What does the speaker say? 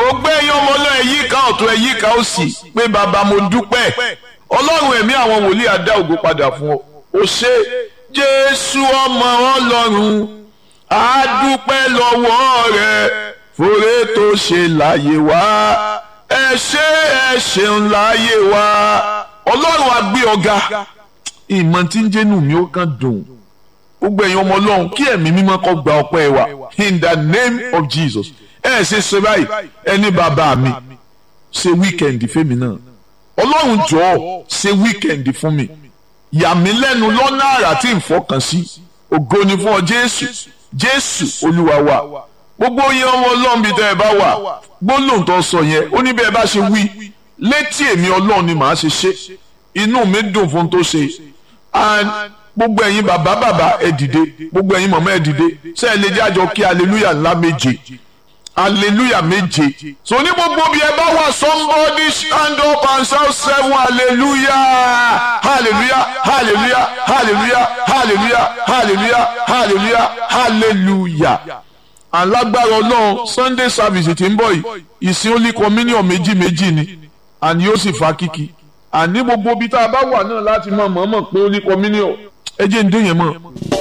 gbogbo ẹ̀yin ọmọ náà ẹ̀yí ká ọ̀tún ẹ̀yí ká òsì pé bàbá mo dúpẹ́ ọlọ́run ẹ̀mí àwọn wòlíì á dá ògo padà fún ọ ó ṣe jésù ọmọ ọlọ́run á dúpẹ́ lọ́wọ́ rẹ fòrè tó ṣe láyé wá ẹ ṣé ẹ ṣeun láyé wá ọlọ́run á gbé ọ̀gá ìmọ̀ tí ń jẹ́nu mi ó kàn dùn gbogbo ẹ̀yin ọmọ ọlọ́run kí ẹ̀mí mímọ́ kó gba ọpẹ́ wa in the name of Jesus ẹ ṣe ṣe báyìí ẹni bàbá mi ṣe wíkẹ̀ndì fẹ́mi náà ọlọ́run jọ̀ọ́ ṣe wíkẹ̀ndì fún mi yà mí lẹ́nu lọ́nà àrà tí n fọkàn sí ògo ni fún ọ jésù jésù olúwa wa gbogbo yẹn ọmọ ọlọ́run bíi tẹ́ ẹ bá wà gbólóhùn tó sọ yẹn ó ní bí ẹ bá ṣe wí létí èmi ọlọ́run ni màá ṣe ṣe inú mi dùn fún tó ṣe and gbogbo ẹ̀yin bàbá bàbá ẹ dìde gbogbo ẹ̀yin mọ̀mọ́ ẹ dìde ṣé ẹ lè jẹ́ àjọ kí hallelujah ńlá méje hallelujah méje so ní gbogbo bí ẹ bá wà somebody stand up and shout seven hallelujah hallelujah hallelujah hallelujah hallelujah hallelujah hallelujah hallelujah alágbára ọlọ́run sunday service tí ń bọ̀ yìí ìsìn only communion méjì méjì ni àní yóò sì fa kíkì àní gbogbo bí tá a bá wà náà láti mọ̀ mọ̀ mọ̀ pé only communion ẹ jẹ́ ń dé yẹn mọ̀.